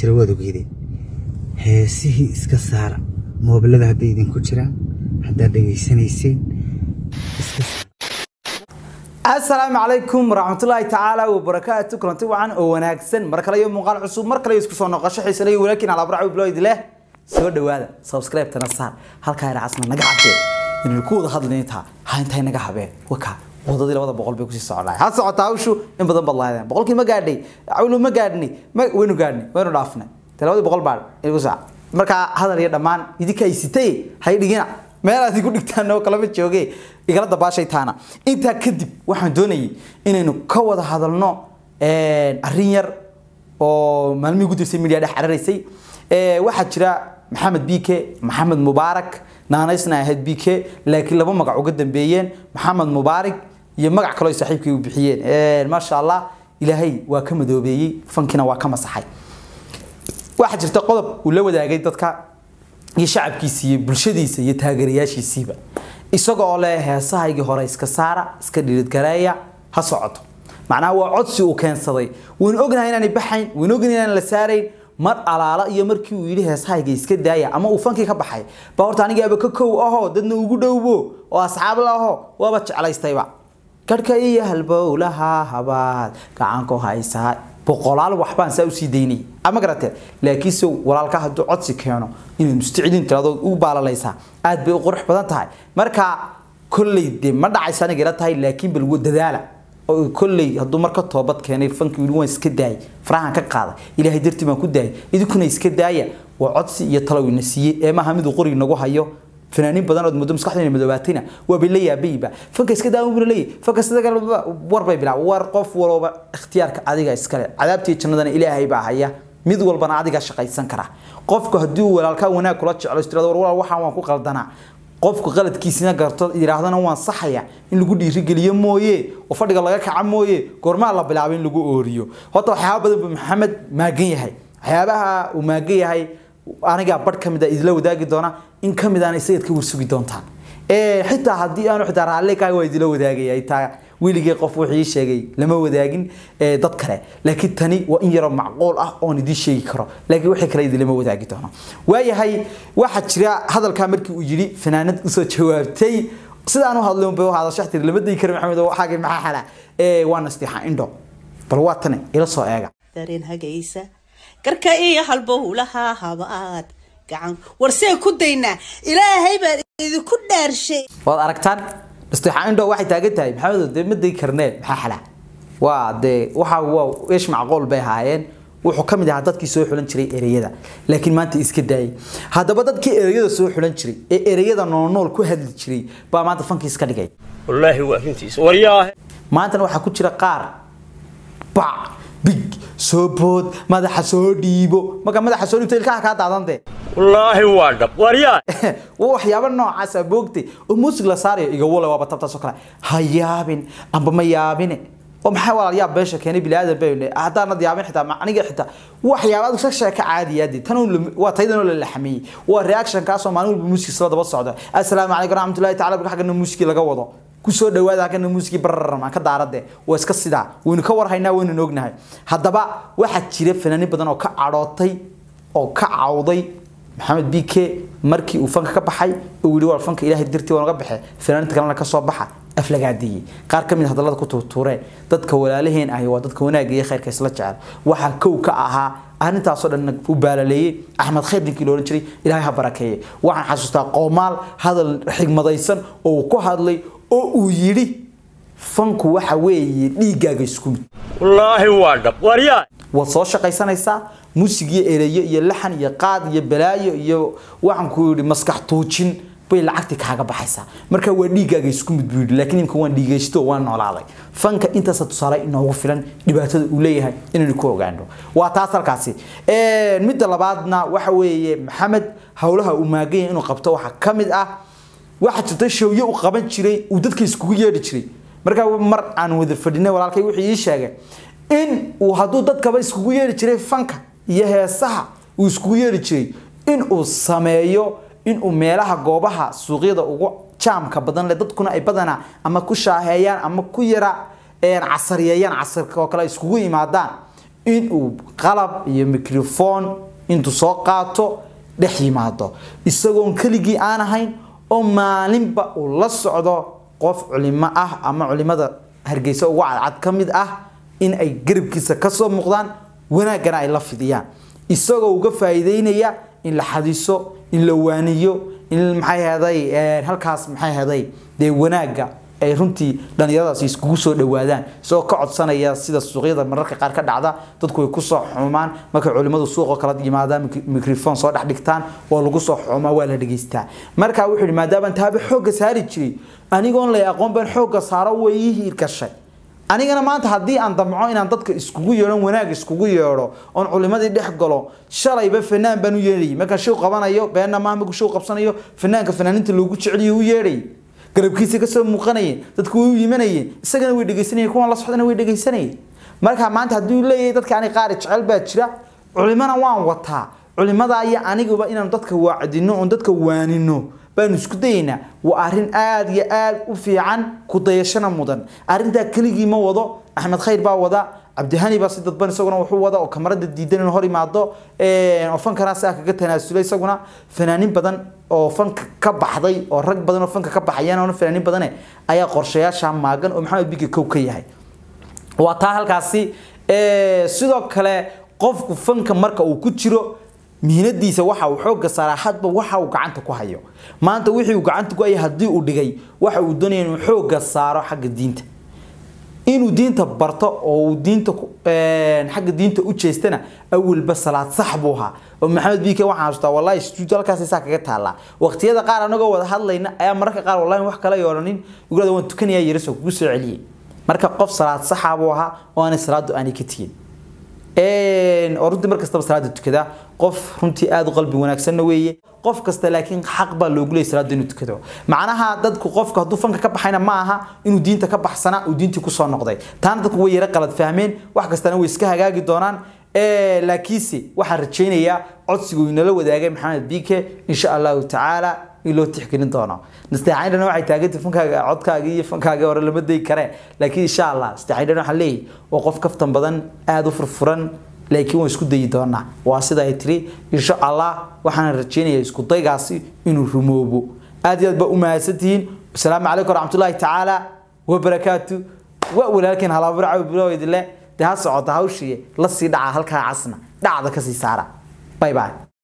jira waad ogeydeen heesihii iska saara moobilada hadday idinku jiraan haddaad dhegaysanayseen iska saara asalaamu calaykum waraxmatullaahi tacaala wabarakaatu kulanti wacan oo wanaagsan mar kale iyo muuqaal cusub mar kale iyo isku soo noqosho xiisale iyo walaakiin alabrac bloid leh soo dhawaada subscribe-tana saar halkaa iracasna naga cabee inaynu ku wada hadlayntaa ha intay naga habeen waka wadadii labada boqol bay kusii soconaay ha socotaa hawshu in badan baad lahaydeen boqolkii ma gaadhay cawlu ma gaadhnay ma waynu gaadhnay waynu dhaafnay te labadii boqol baa igu saac markaa hadal iyo dhammaan idinka ay sitay hay dhigina meel aad igu dhigtaan oo kalama jooge igala dabaashay taana intaa kadib waxaan doonayay inaynu ka wada hadalno arrin yar oo maalmihii ugu dambeysay media dhex cararaysay waxaa jira maxamed bike maxamed mubaarak naanaysna ahayd bike laakiin laba magac uga dambeeyeen maxamed mubaarak iyo magac kaloo ay saaxiibkii u bixiyeen maasha allah ilaahay waa ka madoobeeyey fankiina waa ka masaxay waxaa jirta qodob uu la wadaagay dadka iyo shacabkiisa iyo bulshadiisa iyo taageerayaashiisiiba isaga oo leh heesahaygii hore iska saara iska dhiridgareeya ha socoto macnaha waa codsi uu keensaday waynu ognahay inaanay baxayn waynu ognahay inaan la saarayn mar alaala iyo markii uu yidhi heesahayga iska daaya ama uu fankii ka baxay baa horta anigaaba ka kow ahoo dadna ugu dhowbo oo asxaab la aho waaba jeclaystayba garhka iyo halbowlaha habaad gacanku haysaa boqolaal waxbaan saa usii daynay ama garatee laakiinse walaalka hadduu codsi keeno inaad mustaciliin tiraado u baalalaysaa aad bay u qurux badan tahay marka kolley dee ma dhacaysa aniga ila tahay laakiin bal dadaala oo kolley hadduu marka toobad keenay fankii wili waan iska daayay farahan ka qaaday ilaahay dartii baan ku daayay idinkuna iska daaya waa codsi iyo talow ina siiyey ee maaha miduu qori nagu hayo fanaaniin badan ood muddo maskaxdayna madoobaatayna waa bay la yaabayba fanka iska daawan buu leeyahay fanka sida war bay bilaa war qof walba ikhtiyaarka adiga iskale cadaabtii jannadana ilaahay baa haya mid walbana adiga shaqaysan kara qofku haddii uu walaalkaa wanaag kula jeclo istirado war walaal waxaan waan ku qaldanaa qofku qaladkiisina garto yidhaahdana waan saxaya in lagu dhiirigeliyo mooye oo fadhiga laga kaca mooye goormaa la bilaabay in lagu ooriyo horta waxyaaba badan buu maxamed maagan yahay waxyaabaha uu maagan yahay anigaa badh ka mid a idila wadaagi doona in ka mid aana isagaad ka warsugi doontaan xitaa haddii aanu xitaa raalli kahay waa idila wadaagaya taa weligay qof wuxuu ii sheegay lama wadaagin dad kale laakiin tani waa in yaroo macquul ah oon idiin sheegi karo laakiin wixii kale idilama wadaagi doono waayahay waxaa jira hadalkaa markii uu yidhi fanaanad usoo jawaabtay sidaan u hadlay unbay u hadashax tiri lama dayi kara maxamed oo waxaagii maxaa xala waa nastiixa indho bal waa tani ila soo eega dareen hagaysa garka iyo halbowlaha habaad gacan warsee ku daynaa ilaahay baan idinku dhaarshay waad aragtaan nastiixa indho waxay taagan tahay maxamed dee ma dayi karnee maxaa xala waa dee waxa waa eesh macquul bay ahaayeen wuxuu ka mid ahaa dadkii soo xulan jiray ereyada laakiin maanta iska daayay haddaba dadkii ereyada soo xulan jiray ee ereyada noolnool ku hadli jiray baa maanta fankii iska dhigay wallaahi waa arrintiisa waryaahe maantana waxaa ku jira qaar bac big soo bood madaxa soo dhiibo marka madaxa soo dhiibto ilkaha kaa daadantee wallaahi waa dhab waryaahe waa waxyaabo noocaasa boogtay oo muusig la saarayo iga wale waaba tabtaasoo kale ha yaabin amba ma yaabine oo maxaa walaal yaab beesha keenay bilaadan bay haddaanad yaabin xitaa aniga xitaa waxyaaba aad sheeka caadiyaadi tan waa taydan oo la laxmeeyey waa reaction kaasoo maalin walba muusigis la daba socdo assalaamu calaykum raxmatullahi tacala barka xaggana muusigii laga wado kusoo dhawaada halkana muusigii bararama ka daarade waa iska sidaa waynu ka warhaynaa waynu ognahay haddaba waxaa jira fanaaniin badan oo ka cadhootay oo ka cawday maxamed bike markii uu fanka ka baxay uu yidhi waa fanka ilaahay dirtii waa naga baxe fanaaniinta kalena ka soo baxa aflagaadiyey qaar ka mid hadallada ku tuurtuureen dadka walaalaheen ahi waa dadka wanaagga iyo khayrka isla jecel waxaa kow ka ahaa arrintaasoo dhan u baalaleeyey axmed khayr ninkii loohan jiray ilaahay ha barakeeye waxaan xasuustaa qoomaal hadal xigmadaysan oo uu ku hadlay oo uu yidhi fanku waxa weeye dhiiggaaga isku mid wallaahi waa dhab waryaahe waad soo shaqaysanaysaa musig iyo ereyo iyo laxan iyo qaad iyo balaayo iyo waxaan ku yidhi maskax tuujin bay lacagtii kaaga baxaysaa marka waa dhiiggaaga isku mid buu yidhi laakiin imka waan dhiigaysto waan noolaaday fanka intaasa tusaale inoogu filan dhibaatada uu leeyahay inaynu ku ogaano waa taas halkaasi midda labaadna waxa weeye maxamed howlaha uu maaganya inuu qabto waxaa ka mid ah waxaa jirta showye uu qaban jiray uu dadka iskugu yeedhi jiray markaa mar aan wada fadhinay walaalkay wuxuu ii sheegay in uu hadduu dadkaba iskugu yeedhi jiray fanka iyo heesaha uu iskugu yeedhi jiray in uu sameeyo inuu meelaha goobaha suuqyada ugu jaamka badan leh dadkuna ay badanaa ama ku shaaheeyaan ama ku yara casariyeeyaan casarka oo kale ay iskugu imaadaan inuu qalab iyo microphone intuu soo qaato dhex yimaado isagoon keligii aan ahayn oo maalinba uu la socdo qof culimo ah ama culimada hargeysa ugu cadcad ka mid ah in ay garabkiisa kasoo muuqdaan wanaaggana ay la fidiyaan isagoo uga faa'iideynaya in la xadiso in la waaniyo in maxay heday halkaas maxay heday dee wanaagga ay runtii dhalinyaradaasi iskugu soo dhawaadaan isagoo ka codsanaya sida suuqyada mararka qaar ka dhacda dadku way kusoo xumaan markay culimadu suuqoo kala yimaadaan microphone soo dhex dhigtaan waa lagu soo xumaa waa la dhegeystaa marka wuxuu yidhi maadaama taaba xoogga saari jiray anigoon lay aqoon baan xoogga saaro way ii hiirgashay anigana maanta haddii aan damco inaan dadka iskugu yeedho wanaag iskugu yeedho oon culimadii dhex galo shalayba fanaan baan u yeedhayay markaan shiw qabanayo beenna maaha markuu shiw qabsanayo fanaanka fanaaninta loogu jeceliyo u yeedhayay garabkiisa kasoo muuqanayeen dadku way u yimanayeen isagana way dhegeysanayeen kuwan la socdana way dhegeysanayeen marka maanta hadduu leeyahay dadka ani qaari jecel baa jira culimana waan wataa culimada iyo aniguba inaan dadka waacdino oon dadka waanino baanu isku dayaynaa waa arrin aada iyo aada u fiican ku dayashana mudan arrintaa keligii ma wado axmed khayr baa wada cabdihani baa si dadban isaguna wuxuu wada oo kamarada diidan inuu hor imaado oo fankana saa kaga tanaasulay isaguna fanaanin badan oo fanka ka baxday oo rag badan oo fanka ka baxayaan oo fanaanin badane ayaa qorshayaasha maagan oo maxamed bigi kow ka yahay waa taa halkaasi sidoo kale qofku fanka marka uu ku jiro mihnadiisa waxa uu xooga saaraa hadba waxa uu gacanta ku hayo maanta wixii uu gacanta ku hayay haddii uu dhigay waxa uu doonaya inuu xooga saaro xagga diinta inuu diinta barto oo uu diinta xagga diinta u jeestana awalba salaad sax buu ahaa oo maxamed biike waxaan xasuustaa wallahi studio halkaas saa kaga taallaa waqtiyada qaar anagoo wada hadlayna ayaa mararka qaar wallahi wax kale yooranin igurada waan tukanayaa yaraso kugu soo celiyey marka qof salaad saxa buu ahaa oo aanay salaadu aanay ka tegin oo runtii mar kastaba salaada tukada qof runtii aada u qalbi wanaagsanna weeye qof kasta laakiin xaq baa loogu leeyay salaada inuu tukado macnaha dadku qofka hadduu fanka ka baxayna ma aha inuu diinta ka baxsana uu diintii kusoo noqday taana dadku way yara qalad fahmeen wax kastana way iska hagaagi doonaan laakiinse waxaan rajaynayaa codsiga uu inala wadaagay maxamed biike insha allahu tacaala in loo tixgelin doono nasteexayndhana waxay taagantay fankaaga codkaaga iyo fankaaga hore lama dayi karee laakiin insha allah nasteexayndhana waxaan leeyahay waa qof kaftan badan aada u furfuran laakiin waan isku dayi doonaa waa sida ay tiri insha allah waxaan rajaynayaa isku daygaasi inuu rumoobo aad iyo aad baa u mahadsantihiin asalaamu calaykum waraxmatullaahi tacaala wabarakaatu waa walaalkeen halaaburaca bilowdile dee ha socota hawshii la sii dhaca halkaa casna dhacda kasii saara bye bye